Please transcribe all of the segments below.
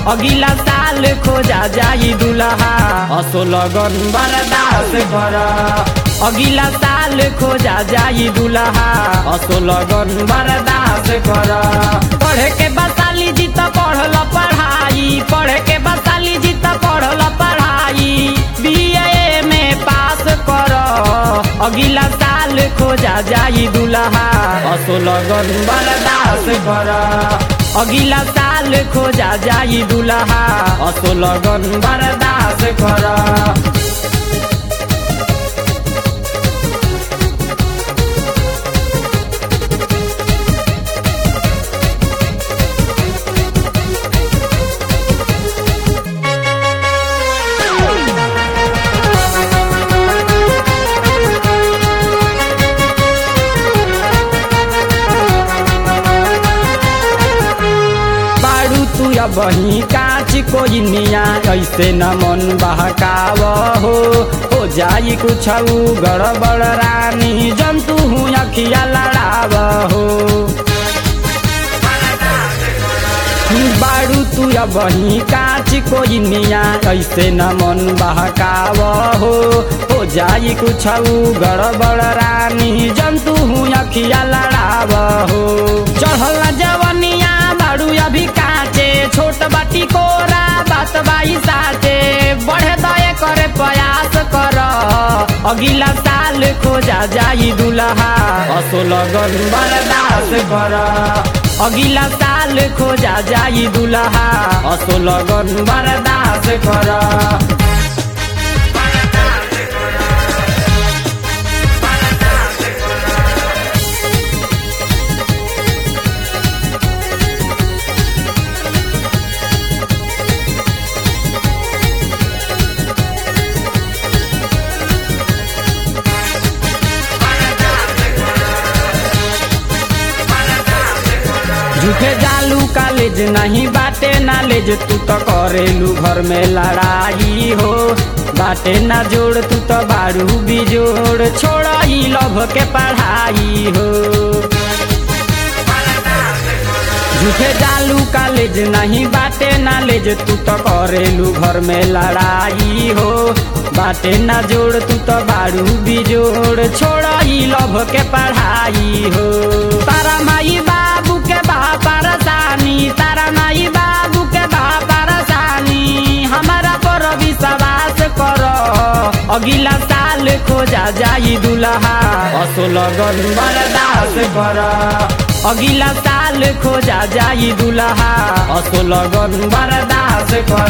अगिला साल खोजा जाई दुल्हा असो लगन बर्दाश्त कर अगिला साल खोजा जाई दुल्हा असो लगन बर्दाश्त कर पढ़े के बसाली जी त पढ़ल पढ़ाई पढ़े के बसाली जी त पढ़ल पढ़ाई बीए में पास कर अगिला साल खोजा जाई दुल्हा असो लगन बर्दाश्त कर अगिला साल खोजा जाई दुल्हा असो लगन बर्दाश्त कर बारू तू बही काच कोई निया ऐसे न मन बहकाव हो हो जाई कुछ गड़बड़ रानी जंतु हूँ अखिया लड़ाव हो बारू तू बही काच कोई निया ऐसे न मन बहकाव हो हो जाई कुछ गड़बड़ रानी जंतु हूँ अखिया लड़ाव हो चढ़ल जवनिया बारू अभी काचे छोट बाटी कोरा बात बाई साचे बढ़े दया करे प्रयास कर अगिला साल खोजा जाई दुल्हा असो लगन बर्दाश्त कर अगिला साल खोजा जाई दुल्हा असो लगन बर्दाश्त कर झूठे जालू कॉलेज नहीं बाटे नॉलेज तू तो करेलू घर में लड़ाई हो बाटे ना जोड़ तू तो बारू बिजोड़ छोड़ ही लभ के पढ़ाई हो झूठे जालू कॉलेज नहीं बाटे नॉलेज तू तो करेलू घर में लड़ाई हो बाटे ना जोड़ तू तो बारू बिजोड़ छोड़ ही लभ के पढ़ाई हो तारा माई बाबू के बा परेशानी तारा माई बाबू के बा परेशानी हमारा पर विश्वास कर अगिला साल खोजा जाई दुल्हा असो लगन बर्दाश्त कर अगिला साल खोजा जाई दुल्हा असो लगन बर्दाश्त कर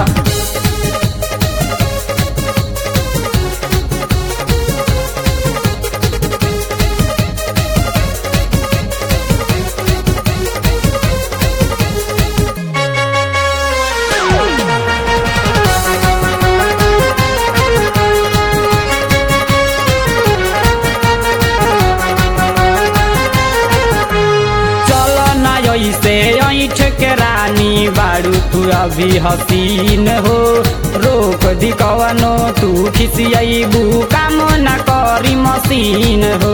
चल न ऐसे ऐठ के रानी बारू तू अभी हसीन हो रोक दी कवनो तू खिसियबू काम न करी मसीन हो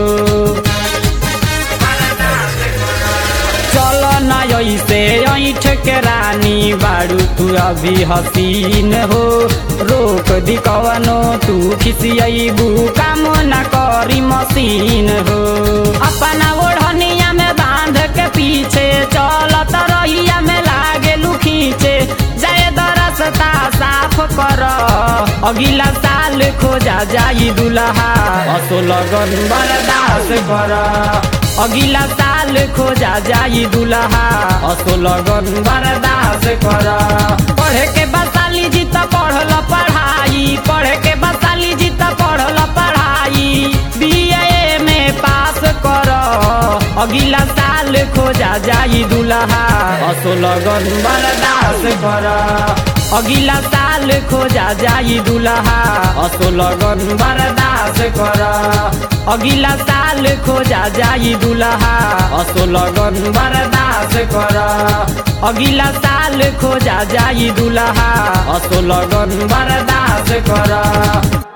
चल न ऐसे ऐठ के रानी बारू तू अभी हसीन हो रोक दी कवनो तू खिसियबू काम न करी मसीन हो अपना ओढ़निया में बांध के पीछे चलत रहिया में लागे खींचे जाए दरसता साफ कर अगिला साल खोजा जाई दुल्हा असो लगन बर्दाश्त कर अगिला साल खोजा जाई दुल्हा असो लगन बर्दाश्त कर पढ़े के बसाली जी त पढ़ल पढ़ाई पढ़े के बसाली जी त पढ़ल पढ़ाई बीए में पास कर अगिला साल खोजा जाई दुल्हा असो लगन बर्दाश्त कर अगिला साल खोजा जाई दुल्हा असो लगन बर्दाश्त कर अगिला साल खोजा जाई दुल्हा असो लगन बर्दाश्त कर अगिला साल खोजा जाई दुल्हा असो लगन बर्दाश्त कर